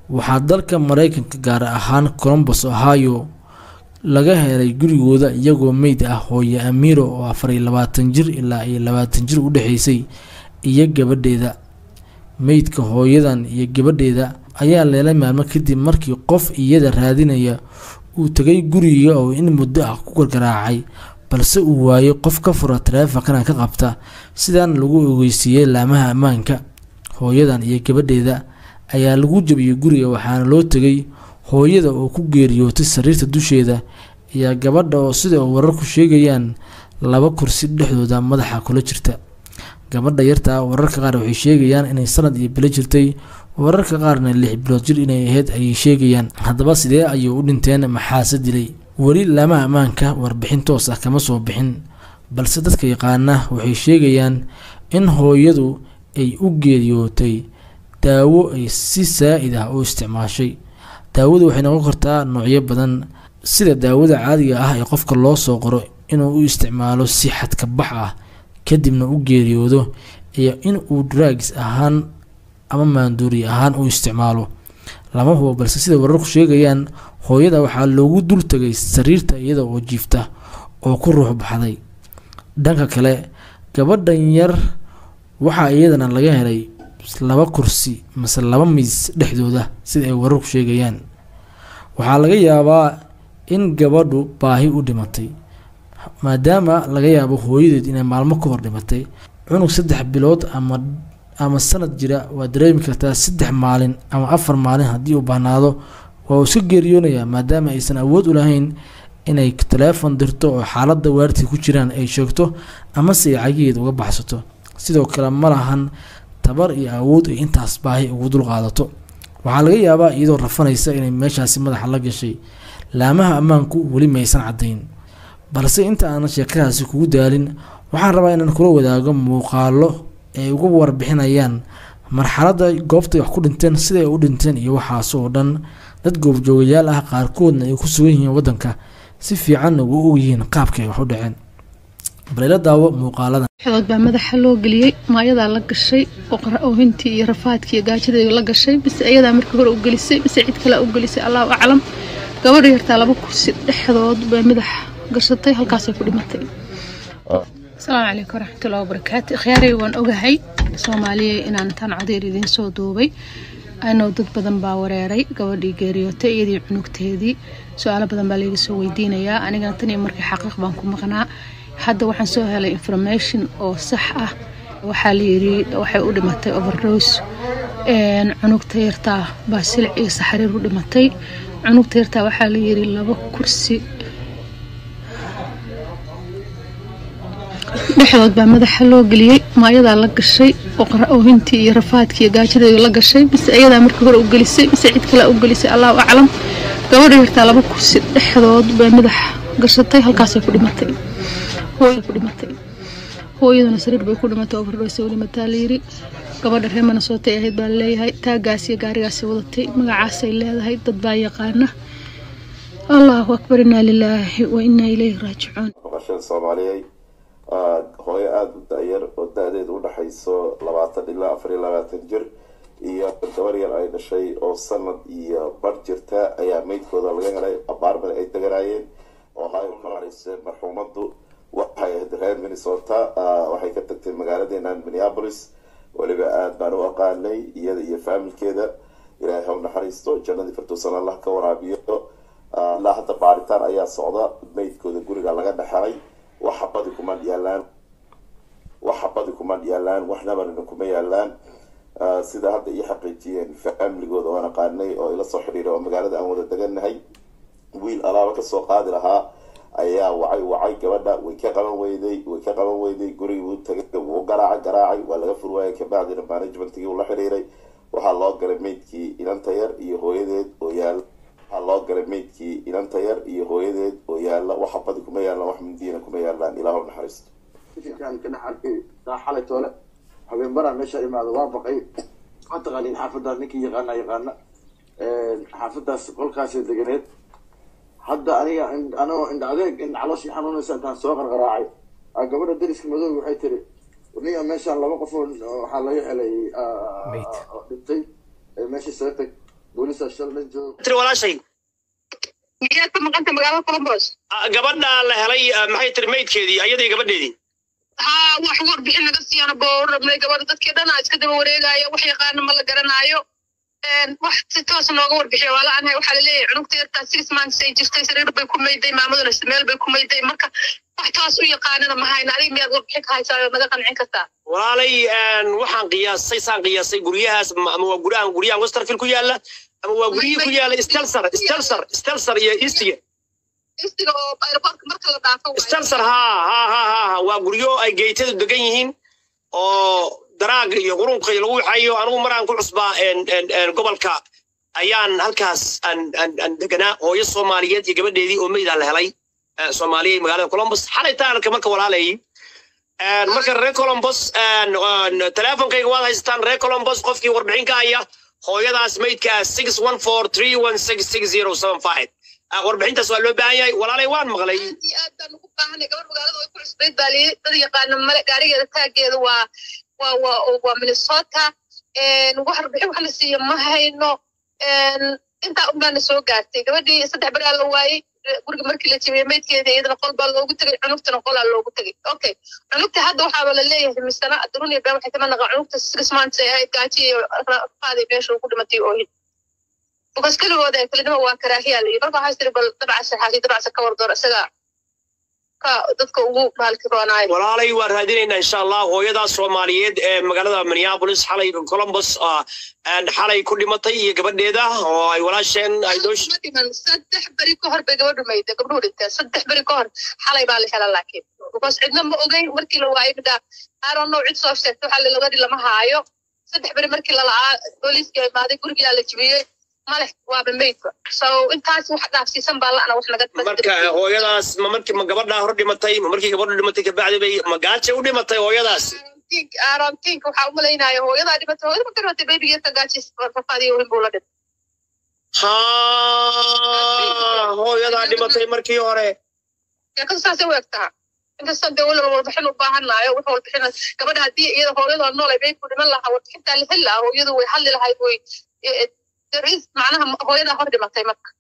waxaa dalka mareykanka gaar ahaan colombus ohio laga helay gurigooda iyagoo meyd ah hooye amiiro oo afar iyo labaatan jir ilaa iyo labaatan jir u dhexeysay iyo gabadheeda meydka hooyadan iyo gabadheeda ayaa leelay maalmo kadib markii qof iyada raadinaya uu tegay guriga oo in muddo ah ku gargaraacay balse uu waayay qof ka fura taleefankana ka qabta sidaana lagu ogeysiiyey laamaha ammaanka hooyadan iyo gabadheeda ayaa lagu jabiyey guriga waxaana loo tegay hooyada oo ku geeriyootay sariirta dusheeda iyo gabadha oo sida wararku sheegayaan laba kursi dhexdooda madaxa kula jirta gabadha yarta wararka qaar waxay sheegayaan inay sanad iyo bilo jirtay wararka qaarna lix bilood jir inay ahayd ayay sheegayaan haddaba sidee ayay u dhinteen maxaase dilay weli laamaha ammaanka warbixin toos ah kama soo bixin balse dadka yaqaana waxay sheegayaan in hooyadu ay u geeriyootay daawo ay si saa-id ah u isticmaashay daawadu waxay noqon kartaa noocyo badan sida daawada caadiga ah ee qofka loo soo qoro inuu u isticmaalo si xadka bax ah kadibna u geeriyoodo iyo in uu drugs ahaan ama maanduuri ahaan u isticmaalo lama hubo balse sida wararku sheegayaan hooyada waxaa loogu dul tegay sariirta iyada oo jiifta oo ku ruux baxday dhanka kale gabadhan yar waxaa iyadana laga helay laba kursi mase laba miis dhexdooda sida ay wararku sheegayaan waxaa laga yaabaa in gabadhu baahi u dhimatay maadaama laga yaabo hooyadeed inay maalmo ka hor dhimatay cunug saddex bilood ama ama sanad jira waa dareemi kartaa saddex maalin ama afar maalin haddii uu bahnaado waa uu iska geeriyoonayaa maadaama aysan awood u lahayn inay taleefon dirto oo xaaladda waartii ku jiraan ay sheegto amase ay cagigeed uga baxsato sidoo kale ma lahan tabar iyo awood ay intaas baahi ugu dulqaadato waxaa laga yaabaa iyadoo rafanaysa inay meeshaasi madaxa la gashay laamaha ammaanku weli maysan caddayn balse inta aanan sheekadaasi kugu daalin waxaan rabaa inaan kula wadaago muuqaalo ay uga warbixinayaan marxaladda goobtay wax ku dhinteen siday u dhinteen iyo waxaas oo dhan dad goobjoogayaal ah qaarkoodna ay ku sugan yihiin waddanka si fiicanna ugu ogyihiin qaabkay wax u dhaceen balayla daawo muuqaaladan xood baa madaxa loo geliyey maayadaa la gashay oohintii iyo rafaadkii iyo gaajadii la gashay mise ayadaa markii hore u gelisay mise cid kale u gelisay allahu aclam gabadha yartaa laba kursi dhexdood bay madax gashatay halkaasay ku dhimatay asalaamu calaykum waraxmatullahi wabarakaatu khiyaaray waan ogahay soomaaliya inaan intaan codeer idiin soo duubay anoo dad badan baa wareeray gabadhii geeriyootay iyadii cunugteedii su-aalo badan baa layga soo weydiinayaa anigana tan iyo markii xaqiiq baan ku maqnaa hadda waxaan soo helay information oo sax ah waxaa layiri waxay u dhimatay overdose cunugta yartaa baa silic iyo saxariir u dhimatay cunugta yartaa waxaa layiri laba kursi dhexdood baa madaxa loo geliyey maayadaa la gashay oohintii iyo rafaadkii iyo gaajadii la gashay mise ayadaa markii hore u gelisay mise cid kale u gelisay allahu aclam gabadha yartaa laba kursi dhexdood bay madax gashatay halkaasay ku dhimatay hooyada ku dhimatay hooyaduna sariir bay ku dhimatay overdose u dhimataa layiri gabadha reer manasootay ahayd baa laleeyahay taagaas iyo gaarigaasay wadatay magacaasay leedahay dad baa yaqaana allahu akbar inaa lilaahi wa inaa ilayhi raajicuun maqashada soomaaliyeed hooyo aada u da-yar oo da-deedu udhexayso labaatan ilaa afar iyo labaatan jir iyo gabar yar ay dhashay oo sanad iyo bar jirta ayaa meydkooda laga helay abaarman ay deganaayeen oo hayo kalarise marxuumadu waxay ahayd reer minnesota waxay ka tagtay magaaladeena minneapolis weliba aada baan u aqaanay iyada iyo faamilkeeda ilaahay ha u naxariisto jannadii firdowsan allah ka waraabiyo ilaa hadda baaritaan ayaa socda meydkooda guriga laga dhexelay waxa badi kuma yaalaan waxa badi kuma yaalaan wax nabarina kuma yaalaan sida hadda ii xaqiijiyeen faamligooda oo aqaanay oo ila soo xidhiiray oo magaalada aan wada deganahay wiil alaaba kasoo qaadi lahaa ayaa wacay wacay gabadha way ka qaban weyday way ka qaban weyday gurigii wuu tagay wuu garaacay garaacay waa laga furwaayay kabacdina managementkii uu la xidhiiray waxaa loo galay meydkii inanta yar iyo hooyadeed oo yaala waxaa loo galay meydkii inanta yar iyo hooyadeed oo yaala waxa badi kuma yaalaan wax mindiina kuma yaalaan ilaahu naxariisto fikirkaan ka dhex arkay saa xalay toole habeen baraa meesha imaado waa baqay waxaa taqaaniin xaafaddaas ninkii yaqaana yaqaana xaafaddaas qolkaasay deganeed hadda aniga anoo indha adeeg in calooshii xanuunaysa intaan soo qarqaraacay gabadha dariska madooga waxay tiri niga meeshaan laba qof oo waxaa laga helay dhintay meesha soo tag boolisaa shal la joogo tiri walaashay miyaad ka maqanta magaalada colombos ah, gabadha la helay ah, maxay tiri maydkeedii ayadii gabadheedii haa wax warbixin naga siiyana boo rabnay gabadha dadkii dhanaa iska daba wareegaya wax yaqaana ma la garanaayo Een, wax si toos nooga warbixiya waa la-aanhay waxaa laleeyahay cunugta yartaa six months ay jirtay sariir bay ku mayday maamaduna meel bay ku mayday marka wax toos u yaqaanana ma hayna adiga miyaad warbixin ka haysaa oo naga qancin kartaa walaalay een, waxaan qiyaasay saan qiyaasay guryahaas ma- ama waa guryahan guryahan westerfield ku yaala ama waa guryihii ku yaala stelser stelser stelser iyo eastiga istiga oo aeroportka marka la dhaafo waaye. stelser ha ha ha ha ha waa guryo ay geytadu degan yihiin oo daraag iyo qurunka iyo lagu waxayo anigu maraan ku cusbaa een- een- een gobolka ayaan halkaas aan aan aan deganaa hooyo soomaaliyeed iyo gabadheedii oo meydaan la helay eh, soomaaliya magaalada columbus xalay taanka marka walaalayay Een, marka reer columbus een, een, teleefonkayga waad haysataan reer columbus qofkii warbixin ka haya hooyadaas meydka six one four three one six six zero seven five warbixintaas waa loo baahan yahay walaalay waan maqlay aad iyo aad baan ugu baahanay gabar magaalada way ku cusbayd baa liyi dad yaqaana male gaarigeeda taageeda waa waa waa waa minnesota Een, wax warbixin wax la siiya ma hayno Een, intaa unbaana soo gaartay gabadhii saddex beraa la waayey guriga markii la jebiyey maydkeeda iyadana qol baa loogu tegay cunugtana qolaa loogu tegay okay cunugta hadda waxaaba la leeyahay misana durunia been waxay kama naqa cunugta six months ay ahayd gaaji iyo qaaday meesha ugu dhimatay oohin bukas keligooda ee kelinima waa karaahiyaa layi marka waxaa tiri bal dabcasa xaasi dabcasa ka wardoor isaga ka dadka ugu maalki roonaayo walaalay waan raadinaynaa insha allah hooyadaas soomaaliyeed ee magaalada minneapolis xalay columbus ah, een, xalay ku dhimatay iyo gabadheeda oo ay walaasheen ay doosh ma dhiman saddex beri ka hor bay gabadhu mayda gabdhuhu dhinteen saddex beri ka hor xalay baa la hela laakiin because cidna ma ogeyn markii la waayay midhaa aaron now cid soo sheegtay waxaa la gabadhi lama haayo saddex beri markii lala'aa booliiska imaaday gurigaa la jibiyey male waaba maydba so intaas wax dhaafsiisan baa la'ana wax naga marka hooyadaas ma markii ma gabadhaa hor dhimatay ma markii gabadhu dhimatay kabacdi bay ma gaaja u dhimatay hooyadaas aaron tink waxaa u malaynaya hooyadaa dhimatay hooyada ma garatay baybigeeta gaajis rafaadiyo weyn buu la dhintay ha hooyadaa dhimatay markii hore sheekadu saasay u egtaha inkastoo dee weliba warbixin u baahanaayo wuxuu warbixina gabadha haddii iyada hooyadoo nool ay bayku dhiman lahaa warbixintaa la heli lahaa hooyadu way hadli lahayd way daris macnaha hooyadaa hor dhimatay marka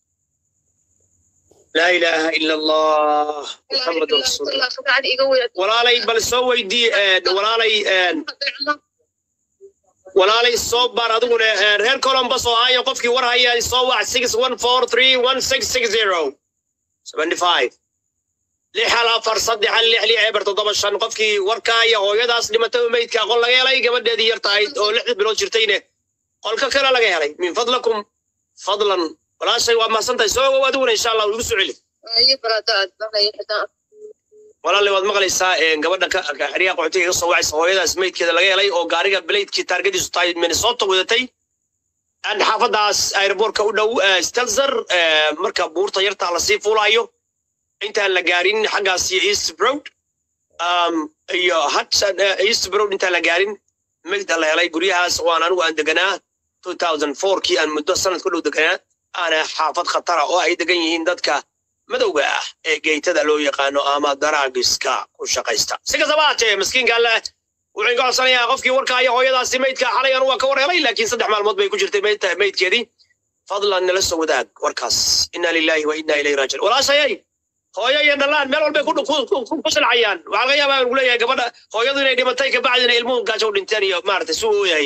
laa ilaaha ila allah muxamadu rasuulullah subcaan iga weyn walaalay bal soo weydii een, walaalay een, walaalay soo baar adiguna een, reer columbus oo haya qofkii war haya soo wac six one four three one six six zero seventy five lix hal afar saddex hal lix lix eber toddoba shan qofkii warkaaya hooyadaas dhimatay oo meydka qol laga helay gabadheedii yar tahayd oo lixda bilood jirtayne qolka kale laga helay min fadlakum fadlan walaashay waa mahadsantahay soo ogow adiguna insha allah igu soo celi iyo baradaad walaalay waad maqlaysaa een, gabadha ka ka- xeryaha qaxootiga ka soo wacaysa hooyadaas meydkeeda laga helay oo gaariga beleydkii taargadiisu tahay minnesota wadatay aan xaafadaas airbortka u dhow eh, stelzer eh, marka buurta yartaa lasii fuulaayo intaan la gaarin xaggaas iyo east broad um, iyo hudson eh, east broad intaan la gaarin meydda la helay guryahaas oo aan anigu aan deganaa 2004 kii aan muddo sanad ku dhow deganaa aana xaafad khatara oo ay degan yihiin dadka madowga ah ee geytada loo yaqaano ama daraagiska ku shaqaysta si kastaba haatee maskiinka alle wuxuu inka codsanayaa qofkii warkaaya hooyadaasi meydka xalay anu waa ka war helay laakiin saddex maalmood bay ku jirtay meydta- meydkeedii fadlan nala soo wadaag warkaas inna lillahi wa inna ilayhi raajiun walaashayay hooyo iyo dhallaan meel walbay ku ku- ku- ku- ku silcayaan waxaa laga yaabaa lagu leeyahay gabadha hooyadu inay dhimatay kabacdina ilmuhu gaajo u dhinteen iyo maaragtay suu ooyahay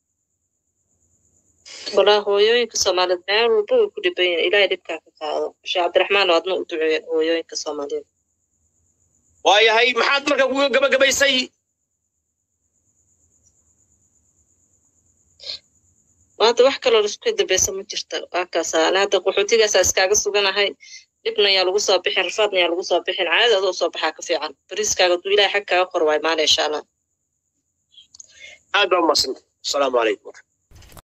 walaa hooyooyinka soomaaliyeed meel walba way ku dhiban yihiin ilaahay dhibkaa ka qaado sheekh cabdiraxmaan oo adna u duceeya hooyooyinka soomaaliyeed waayahay maxaad marka kuga gabagabaysay maanta wax kaloo laisku dambeysa ma jirta waa kaasa ana hadda qaxootigaasaa iskaaga suganahay dhibna yaa lagu soo bixin rafaadna yaa lagu soo bixin caadada adoo soo baxaa ka fiican bariiskaaga duu ilaahay xag kaaga qor waay maana insha allah aad baa umadsanta asalaamu calaykum